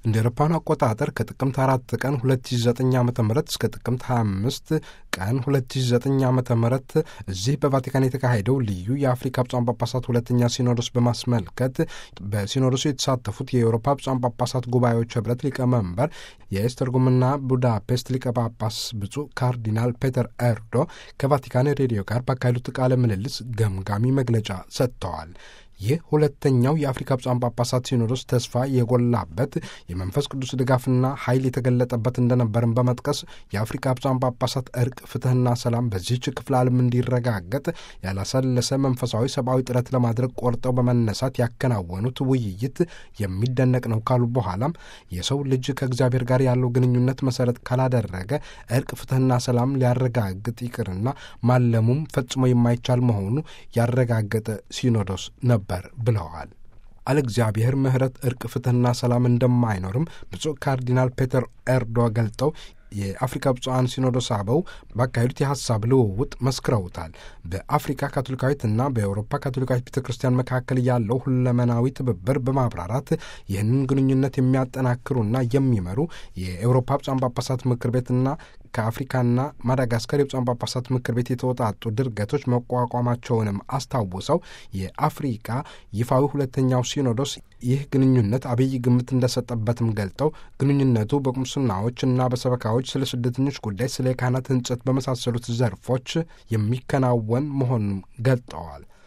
እንደ አውሮፓውያን አቆጣጠር ከጥቅምት አራት ቀን 2009 ዓ ም እስከ ጥቅምት 25 ቀን 2009 ዓ ም እዚህ በቫቲካን የተካሄደው ልዩ የአፍሪካ ብፁዓን ጳጳሳት ሁለተኛ ሲኖዶስ በማስመልከት በሲኖዶሱ የተሳተፉት የአውሮፓ ብፁዓን ጳጳሳት ጉባኤዎች ህብረት ሊቀመንበር የኤስተርጎምና ቡዳፔስት ሊቀ ጳጳስ ብፁዕ ካርዲናል ፔተር ኤርዶ ከቫቲካን ሬዲዮ ጋር ባካሄዱት ቃለ ምልልስ ገምጋሚ መግለጫ ሰጥተዋል። ይህ ሁለተኛው የአፍሪካ ብፁዓን ጳጳሳት ሲኖዶስ ተስፋ የጎላበት የመንፈስ ቅዱስ ድጋፍና ኃይል የተገለጠበት እንደነበርን በመጥቀስ የአፍሪካ ብፁዓን ጳጳሳት እርቅ፣ ፍትህና ሰላም በዚህች ክፍለ ዓለም እንዲረጋገጥ ያላሰለሰ መንፈሳዊ ሰብአዊ ጥረት ለማድረግ ቆርጠው በመነሳት ያከናወኑት ውይይት የሚደነቅ ነው ካሉ በኋላም የሰው ልጅ ከእግዚአብሔር ጋር ያለው ግንኙነት መሰረት ካላደረገ እርቅ፣ ፍትህና ሰላም ሊያረጋግጥ ይቅርና ማለሙም ፈጽሞ የማይቻል መሆኑ ያረጋገጠ ሲኖዶስ ነበር ነበር ብለዋል። አለ እግዚአብሔር ምሕረት እርቅ፣ ፍትህና ሰላም እንደማይኖርም ብፁዕ ካርዲናል ፔተር ኤርዶ ገልጠው የአፍሪካ ብፁዓን ሲኖዶስ አበው ባካሄዱት የሀሳብ ልውውጥ መስክረውታል። በአፍሪካ ካቶሊካዊትና በአውሮፓ ካቶሊካዊት ቤተ ክርስቲያን መካከል ያለው ሁለመናዊ ትብብር በማብራራት ይህንን ግንኙነት የሚያጠናክሩና የሚመሩ የአውሮፓ ብፁዓን ጳጳሳት ምክር ቤትና ከአፍሪካና ማዳጋስካር የብፁዓን ጳጳሳት ምክር ቤት የተወጣጡ ድርገቶች መቋቋማቸውንም አስታውሰው የአፍሪካ ይፋዊ ሁለተኛው ሲኖዶስ ይህ ግንኙነት አብይ ግምት እንደሰጠበትም ገልጠው ግንኙነቱ በቁምስናዎች እና በሰበካዎች ስለ ስደተኞች ጉዳይ፣ ስለ ካህናት ሕንጸት በመሳሰሉት ዘርፎች የሚከናወን መሆኑን ገልጠዋል።